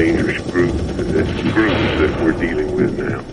dangerous group, this group that we're dealing with now.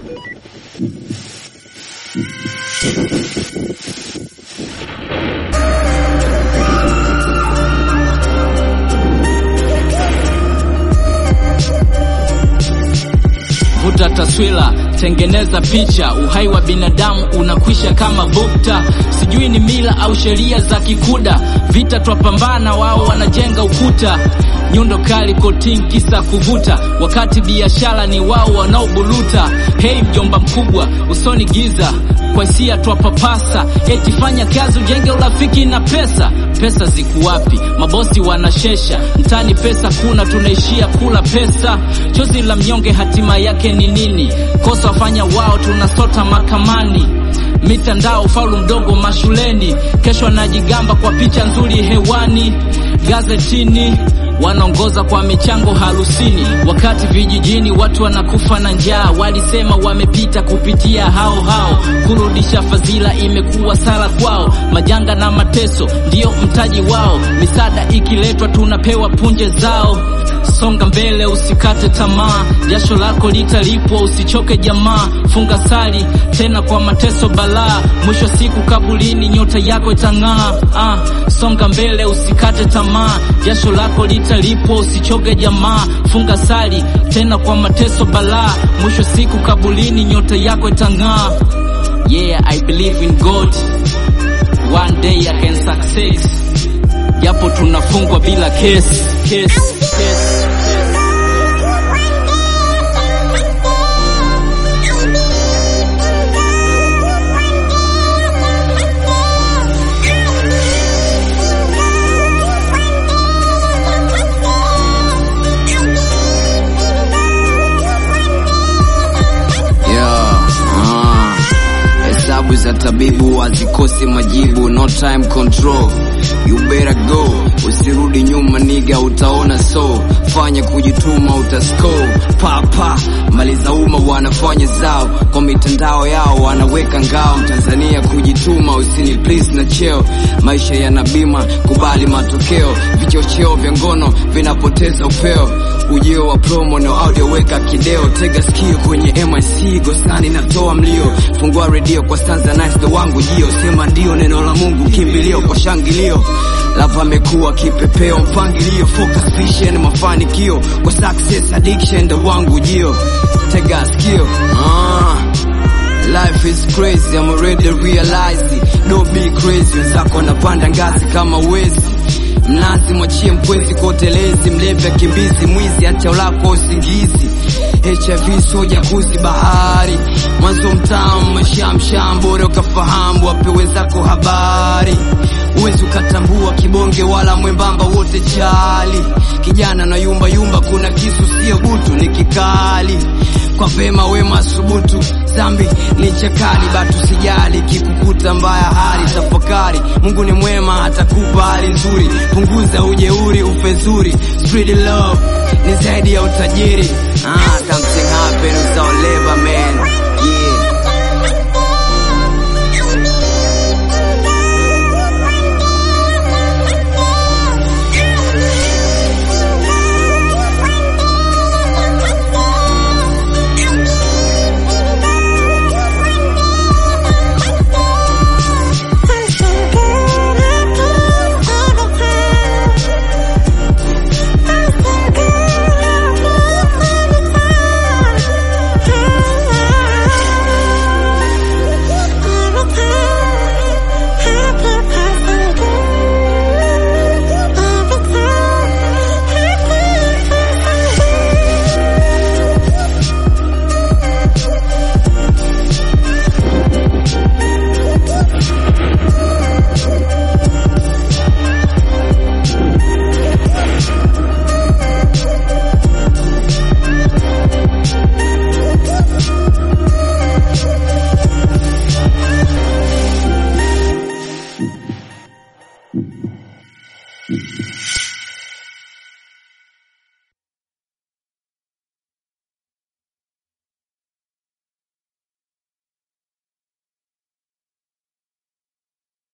Vuta taswira, tengeneza picha. Uhai wa binadamu unakwisha kama bukta. Sijui ni mila au sheria za Kikuda. Vita twapambana, wao wanajenga ukuta. Nyundo kali kotin kisa kuvuta, wakati biashara ni wao wanaobuluta. Hei mjomba mkubwa, usoni giza kwa hisia twapapasa, eti fanya kazi ujenge urafiki na pesa. Pesa ziku wapi? Mabosi wanashesha mtani, pesa kuna, tunaishia kula pesa. Chozi la mnyonge hatima yake ni nini? Kosa wafanya wao, tunasota makamani mitandao faulu mdogo mashuleni, kesho anajigamba kwa picha nzuri hewani, gazetini wanaongoza kwa michango harusini, wakati vijijini watu wanakufa na njaa. Walisema wamepita kupitia hao hao, kurudisha fadhila imekuwa sala kwao. Majanga na mateso ndiyo mtaji wao, misaada ikiletwa tunapewa punje zao. Songa mbele, usikate tamaa, jasho lako litalipwa, usichoke jamaa. Funga sali tena kwa mateso balaa, mwisho siku kabulini nyota yako itang'aa. Ah, songa mbele, usikate tamaa, jasho lako litalipwa, usichoke jamaa. Funga sali tena kwa mateso balaa, mwisho siku kabulini nyota yako itang'aa. Yeah, I believe in God, one day I can success, japo tunafungwa bila kesi kesi kesi. Yeah, ah. Hesabu za tabibu hazikosi majibu, no time control, you better go. Usirudi nyuma niga, utaona so. Fanya kujituma, utascore papa. Mali za umma wanafanya zao kwa mitandao yao, wanaweka ngao. Mtanzania kujituma, usini please na cheo. Maisha yana bima, kubali matokeo. Vichocheo vya ngono vinapoteza upeo ujio wa promo na audio, weka kideo, tega sikio kwenye MIC gosani, natoa mlio, fungua redio kwa stanza nice, ndo wangu jio, sema ndio neno la Mungu, kimbilio kwa shangilio, lava amekuwa kipepeo, mpangilio, focus vision, mafanikio kwa success addiction, ndo wangu jio, tega sikio ah. Life is crazy, I'm already realize it. Don't be crazy, wenzako wanapanda ngazi kama wezi Mnazi mwachie mpwezi kwa utelezi, mlevi akimbizi, mwizi acha ulako usingizi. HIV soja kuzi bahari, mwanzo mtamu mashamsham, bora ukafahamu, wape wenzako habari. Uwezi ukatambua kibonge wala mwembamba, wote chali. Kijana na yumba yumba, kuna kisu sio butu, ni kikali kwa vema wema subutu, zambi ni chakali, batu sijali kikukuta mbaya hali, tafakari Mungu ni mwema, atakupa hali nzuri, punguza ujeuri, ufezuri, spread love ni zaidi ya utajiri. Ah, something happen without labor man, yeah. Thank you.